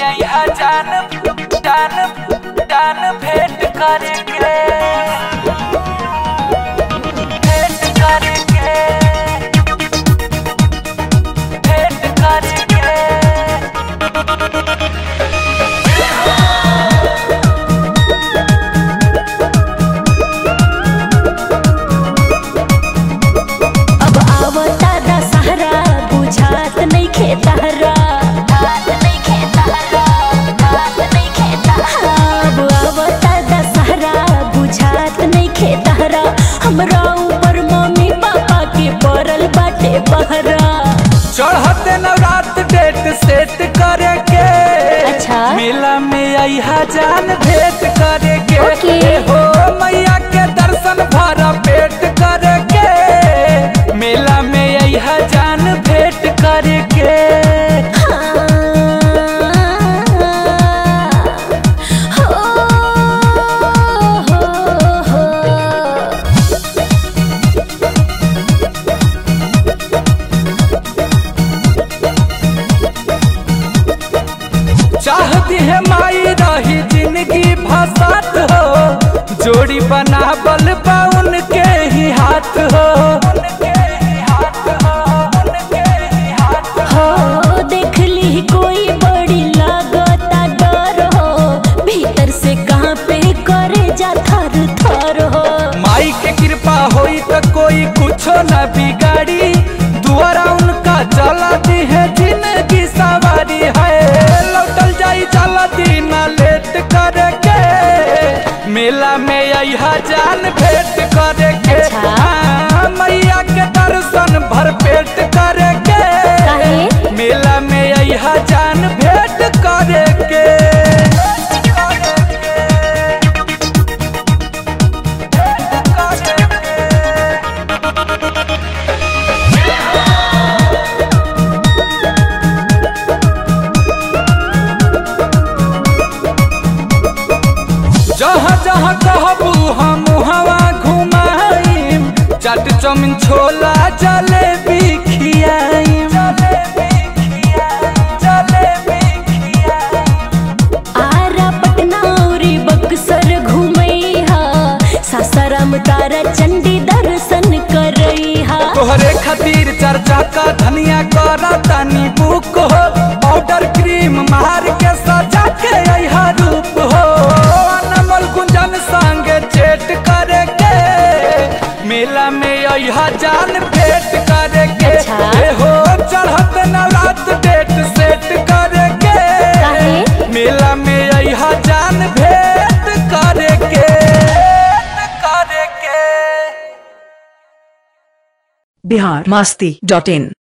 यहाँ जान जान जान भेंट करके भेंट करके भेंट करके अब आवता दशहरा बुझात नहीं खेतहरा अब आवता दशहरा बुझात नहीं खेतहरा हमरा ऊपर मम्मी पापा के पड़ल बाटे बहरा चढ़ते नवरात डेट सेट करे के अच्छा। मेला में अहा जान भेंट करे के ओके। हो मैया के दर्शन भरा पेट करे के मेला में अहा जान भेंट करे के चाहती है माई रही जिंदगी भसात हो जोड़ी बना बल बा उनके ही हाथ हो उनके ही हाथ हो उनके ही हाथ हो हो देख ली कोई बड़ी लागता डर हो भीतर से कहाँ पे करे जा थर थर हो माई के कृपा होई तो कोई कुछो न बिगाड़ी दुआरा उनका चलाती है जिंदगी सवारी है लौटल जाई चलाती न लेट करके मेला में यहा जान भेंट करके अच्छा। हाँ, मैया के दर्शन भर पेट करके काहे? मेला में यहा जान भेंट करके जहाँ जहाँ कहबू हम हवा घुमाइम चाट चौमिन छोला जलेबी खियाइम आरा पटना औरी बक्सर घुमैहा सासाराम तारा चंडी दर्शन करैहा तोहरे खातिर चर्चा का धनिया करा तानी बुक हो पाउडर क्रीम मार के सजा के अहा रूप हो अनमोल गुंजन संग चेट करे के मेला में अहा जान भेंट करे के अच्छा। ए हो चढ़त नवरात डेट सेट करे के काहे? मेला में अहा जान भेंट करे के करे के बिहार मस्ती डॉट इन